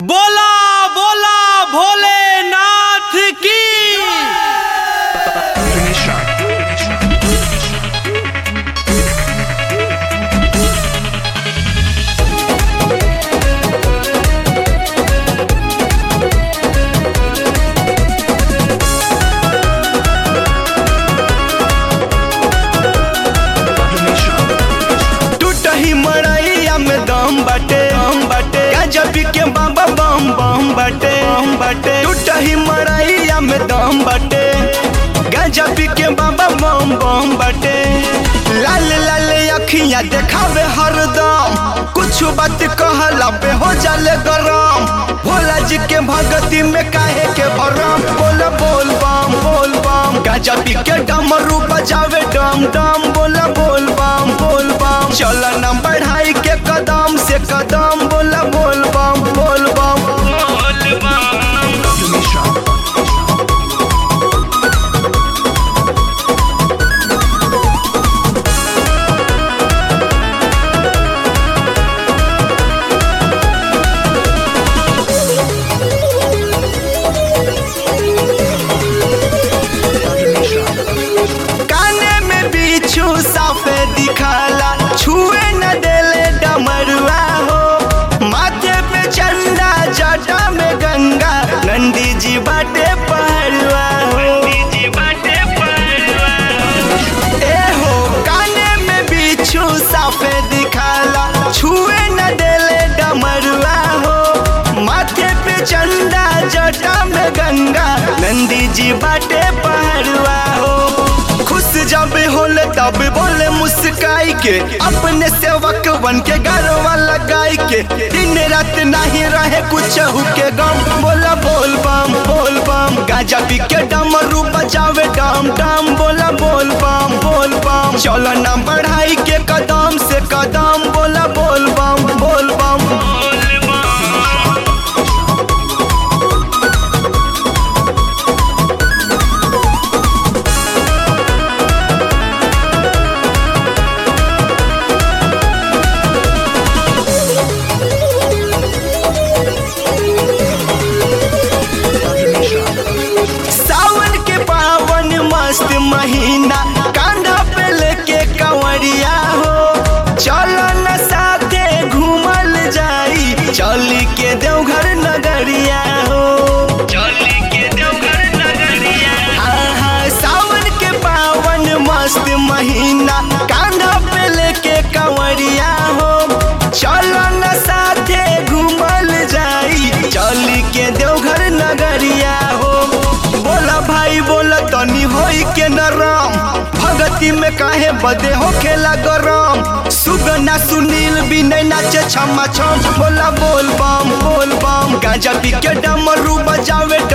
बोला बोला भोलेनाथ की टूटही मड़ैया में दम बाटे दम बाटे गजब के बाबा बम बम बाटे बम बाटे टूटही मड़ैया में दम बाटे गजब के बाबा बम बम बाटे लाल लाल अखियां देखावे हरदम कुछ बात कहला पे हो जाले गरम भोला जी के भगती में काहे के भरम बोला बोल बम बोल बम गजब के डमरू बजावे डम डम बोला बोल बम बोल बम चल न बढ़ाई के कदम से कदम बोला बोल बम बोल बम बोल बम काने में बिच्छू साफे दिखाला छुए न देले डमरुआ हो माथे पे चंदा जटा में गंगा नंदी जी बाटे पहरुआ हो ए हो काने में बिच्छू साफे दिखाला छुए न देले डमरुआ हो माथे पे चंदा जटा में गंगा नंदी जी बाटे पहरुआ हो खुश जब होले तब बोले मुस्काई के अपने सेवक बन के गरवा लगाई के दिन रात नहीं रहे कुछ के गम बोला बोल बम बोल बम गाजा पी के डमरू बजावे डम डम बोला बोल बम बोल बम चलो ना बढ़ाई के कदम से कदम बोला बोल बम बोल बम बोल बम सावन के पावन मस्त महीना कांधा पे लेके कंवरिया हो चलो न साथे घूमल जाई चली के देवघर नगरिया हो चली के देवघर नगरिया हाँ हाँ सावन के पावन मस्त महीना कांधा पे लेके कंवरिया हो चलो न साथे घूमल जाई चली के देवघर नगरिया हो बोला भाई बोला तनी होई के नरम भगती में काहे बदे हो खेला गरम सुगना सुनील भी नहीं नाचे छमा छम बोला बोल बम बोल बम गाजा पी के डमरू बजावे